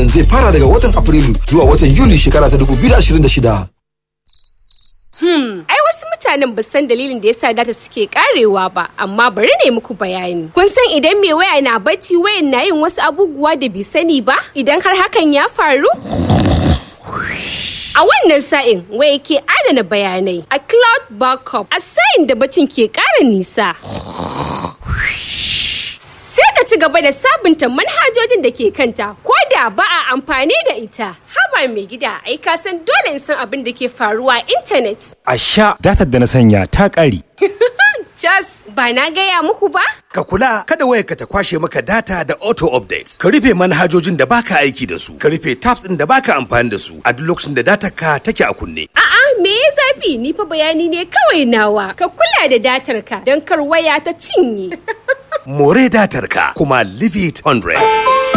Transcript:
zai fara daga watan Afrilu zuwa watan Yuli shekara ta 2026. Hmm, ai wasu mutanen ba san dalilin da yasa data suke karewa ba, amma bari ne muku bayani. Kun san idan mai waya na bacci wayan na yin wasu abubuwa da bai sani ba? Idan har hakan ya faru? A wannan sa'in waya ke adana bayanai a cloud backup a sa'in da bacin ke ƙara nisa. Sai ta ci gaba da sabunta manhajojin da ke kanta ko da ba a amfani da ita. Haba mai gida ai ka san dole in san abin da ke faruwa a intanet. A sha datar da na sanya ta ƙare. Jas ba na gaya muku ba? Ka kula kada wayarka ta kwashe maka data da auto update. Ka rufe manhajojin da baka aiki da su. Ka rufe tabs ɗin da baka amfani da su a duk lokacin da datar ka take a kunne. A'a me ya zafi ni fa bayani ne kawai nawa. Ka kula da datar ka don kar waya ta cinye. More datar ka kuma leave it 100.